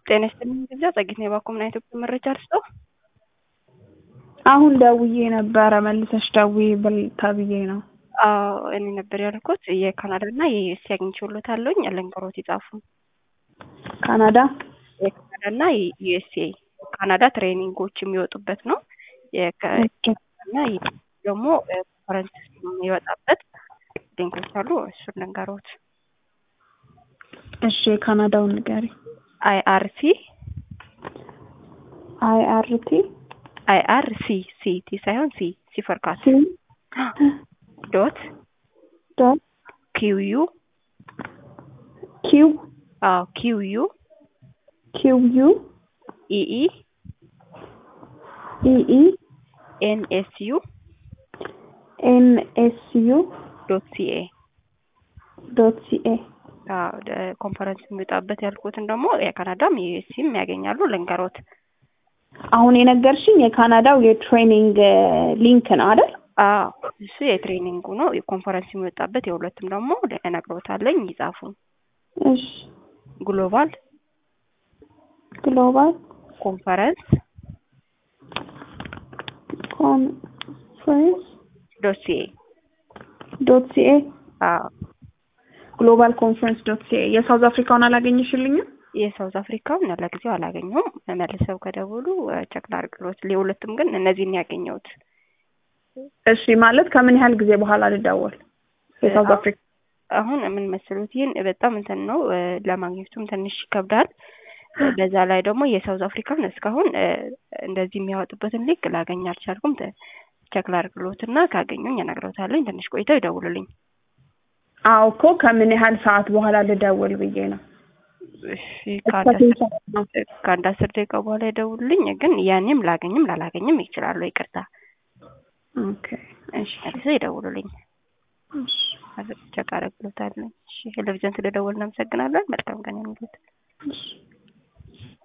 ጤና ይስጥልኝ ግብዣ ጸጊት ነው የባኮምና ኢትዮጵያ መረጃ ልስጠው። አሁን ደውዬ ነበረ መልሰሽ ደውዪ ብል ተብዬ ነው። አዎ እኔ ነበር ያልኩት የካናዳ እና የዩኤስ አግኝቼልዎታለሁኝ ልንገሮት ይጻፉ። ካናዳ የካናዳ እና የዩኤስኤ ካናዳ ትሬኒንጎች የሚወጡበት ነው። እና ደግሞ ኮንፈረንስ የሚወጣበት ሊንኮች አሉ። እሱን ልንገሮት። እሺ የካናዳውን ንገሪ። አይአርሲ አይአርቲ አይአርሲ ሲ ቲ ሳይሆን ሲ ሲ ፎር ካት ሲ ዶት ዶት ኪዩ ኪው አዎ ኪዩ ኪው ዩ ኢኢ ኢኢ ኤን ኤስ ዩ ኤን ኤስ ዩ ዶት ሲኤ ዶት ሲኤ ኮንፈረንስ የሚወጣበት ያልኩትን ደግሞ የካናዳም የዩኤስሲም ያገኛሉ። ልንገሮት አሁን የነገርሽኝ የካናዳው የትሬኒንግ ሊንክ ነው አይደል? አዎ እሱ የትሬኒንጉ ነው። የኮንፈረንስ የሚወጣበት የሁለቱም ደግሞ እነግሮታለኝ ይጻፉ። እሺ ግሎባል ግሎባል ኮንፈረንስ ኮንፈረንስ ዶት ሲኤ ዶት ሲኤ አዎ ግሎባል ኮንፈረንስ ዶት ሲኤ የሳውዝ አፍሪካውን አላገኘሽልኝም? የሳውዝ አፍሪካውን ለጊዜው አላገኘሁም። መልሰው ከደውሉ ቸክ ላድርግሎት። የሁለቱም ግን እነዚህን ያገኘሁት። እሺ ማለት ከምን ያህል ጊዜ በኋላ ልደውል? የሳውዝ አፍሪካ አሁን ምን መሰሉት፣ ይህን በጣም እንትን ነው ለማግኘቱም ትንሽ ይከብዳል። በዛ ላይ ደግሞ የሳውዝ አፍሪካን እስካሁን እንደዚህ የሚያወጡበትን ሊንክ ላገኝ አልቻልኩም። ቸክ ላድርግሎት እና ካገኙኝ እነግረውታለኝ። ትንሽ ቆይተው ይደውሉልኝ። አዎ እኮ ከምን ያህል ሰዓት በኋላ ልደውል ብዬ ነው። እሺ ከአንድ አስር ደቂቃ በኋላ ይደውሉልኝ። ግን ያኔም ላገኝም ላላገኝም ይችላሉ። ይቅርታ። ኦኬ እሺ መልሰው ይደውሉልኝ። ቸክ አደርግሎታለሁ። እሺ ቴሌቪዥን ስለደወልን እናመሰግናለን። መልካም ቀን የሚሉት